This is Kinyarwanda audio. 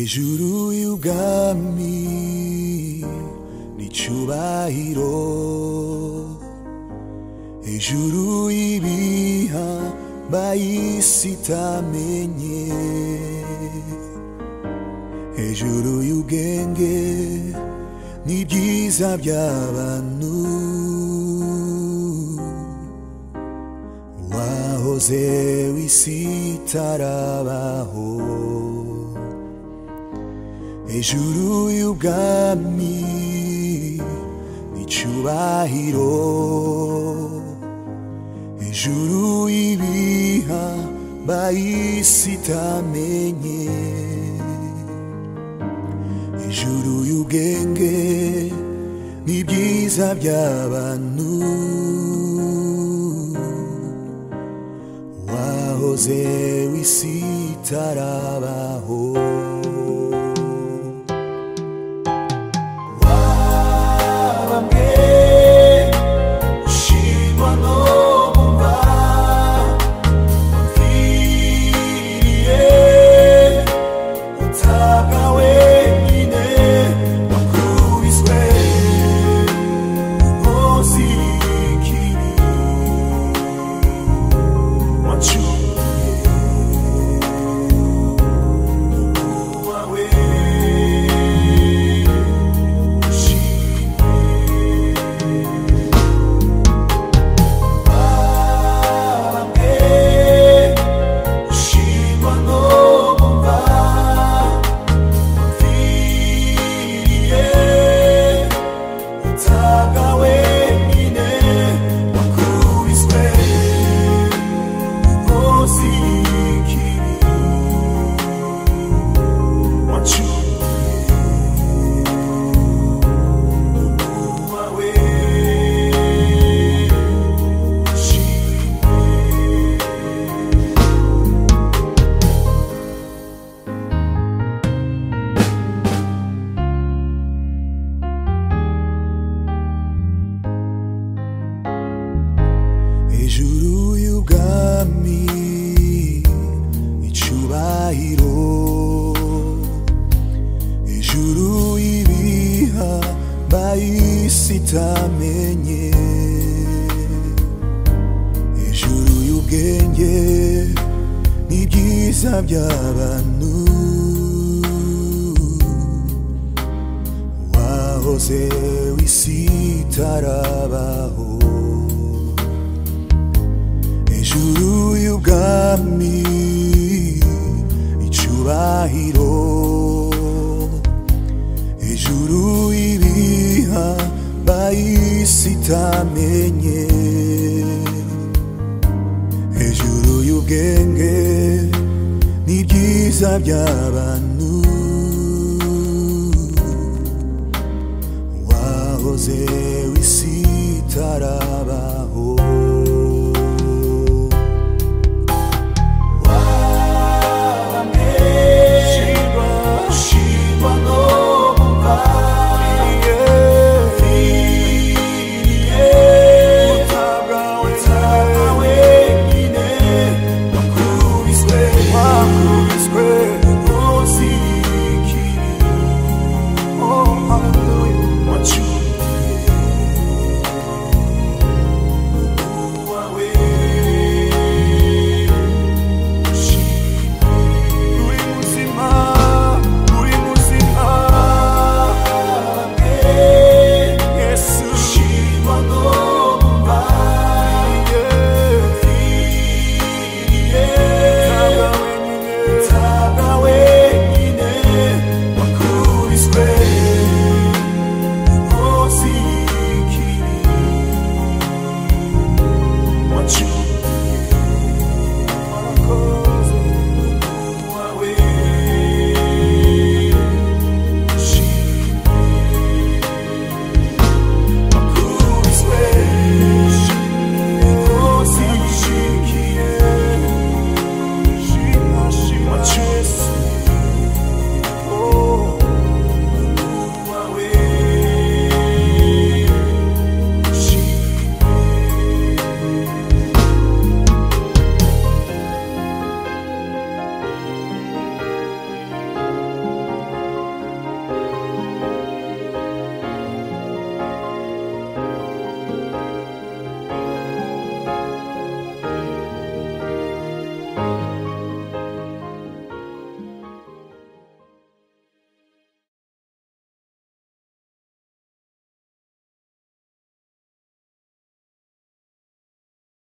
ijuru y'ubwami n'icyubahiro ijuru y'ibiha bayisi itamenye ijuru y'ubwenge n'ibyiza by'abantu wahoze w'isi itarabaho ijuru y'ubwami n'icyubahiro ijuru y'ibiha bayisi itamenye ijuru y'ubwenge n'ibyiza by'abantu wahoze w'isi itarabaho wabambwe ushirwa no mumva wapfiriye utabwa wenyine wakubiswe umunsi w'ikibi wacumuye wawe ushimwe babambwe ushimwa no mumva wapfiriye utabwa wenyine wakubiswe umunsi w'ikibi wacumuye wawe ushimwe ijuru y'ubwami icyubahiro ijuru y'ibiha bayisi itamenye ijuru y'ubwenge n'ibyiza by'abantu wahoze w'isi itarabaho ijuru y'ubwami icyubahiro ijuru y'ibiha bayisi itamenye ijuru y'ubwenge n'ibyiza by'abantu wahoze w'isi itarabaho